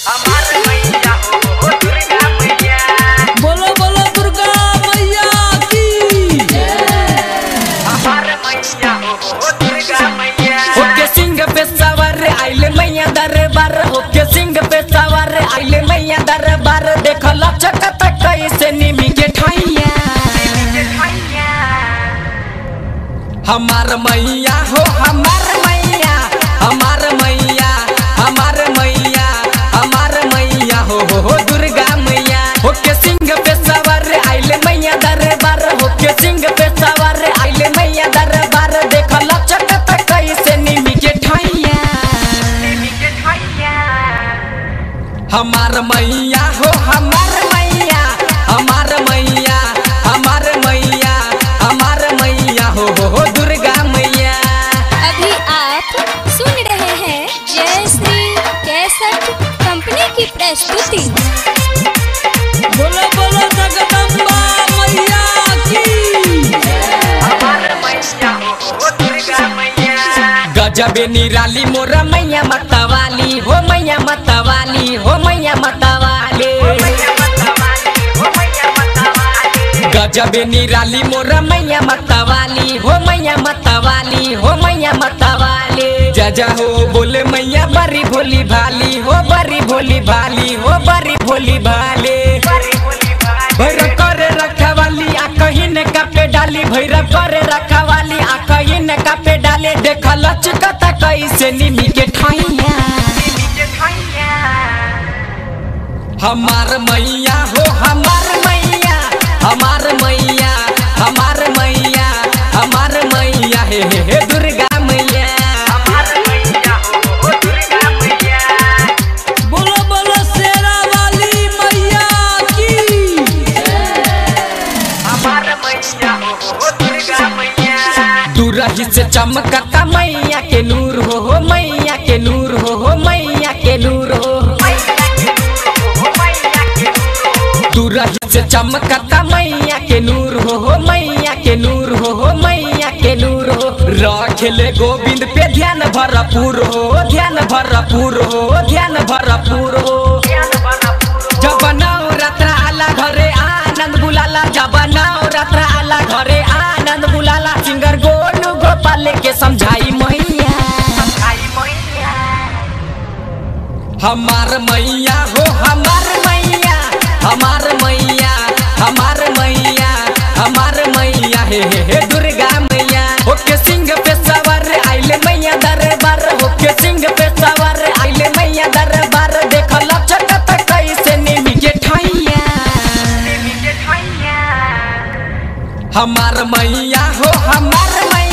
हमार मैया हो दुर्गा मैया बोलो बोलो दुर्गा मैया की हमार मैया हो दुर्गा मैया ओके सिंह पे सवार आइले मैया दरबार ओके सिंह पे सवार आइले मैया दरबार देख लचकत कैसे निमी के ठैया हमार मैया हो हमार मैया हमार मैया हमार मैया हमार मैया हो हो, हो दुर्गा मैया ओके सिंह पे सवार आइले मैया दरबार ओके सिंह पे सवार आइले मैया दरबार देख लचकत कैसे निमी के ठैया हमार मैया हो हमार मैया हमार मैया हमार मैया हमार मैया हो हो, हो दुर्गा मैया अभी आप सुन रहे हैं जय श्री कैसेट कंपनी की प्रस्तुति बोलो बोलो जगदम्बा मैया की हमार मैया हो दुर्गा मैया गजबे निराली मोरा मैया मतवाली हो मैया मतवाली हो मैया मतवाली गजबे निराली मोरा मैया मतवाली हो मैया मतवाली हो मैया मतवाली जजा हो बोले मैया बड़ी भोली भाली हो बड़ी भोली भाली हो बड़ी भोली भाली भैर करे रखवाली आ कहीं ने कापे डाली भैर करे रखवाली आ कहीं ने कापे डाले देख लचकता कैसे निमी के ठाइया हमार मैया हो हमार मैया हमार मैया हमार मैया हमार मैया हे हे हे दुर्गा मैया बोलो बोलो शेरा वाली मैया की दूरही से चमकता मैया के नूर हो हो मैया के नूर हो हो मैया के नूर हो दूरही से चमकता मैया के नूर हो हो मैया के नूर हो हो मैया के नूर हो रखेले गोविंद पे ध्यान भरपूर हो ध्यान भरपूर हो ध्यान भरपूर हो जब नवरात्र आला घरे आनंद बुलाला जब नवरात्र आला घरे आनंद बुलाला सिंगर गोलू गोपाल के समझाई मैया हमार मैया हो हमार मैया हमार मैया हमार मैया हमार मैया हे हे हे दुर्गा मैया ओके सिंह पे सवार आइले मैया दरबार ओके सिंह पे सवार आइले मैया दरबार देख लचकत कैसे निमी के ठैया हमार मैया हो हमार मैया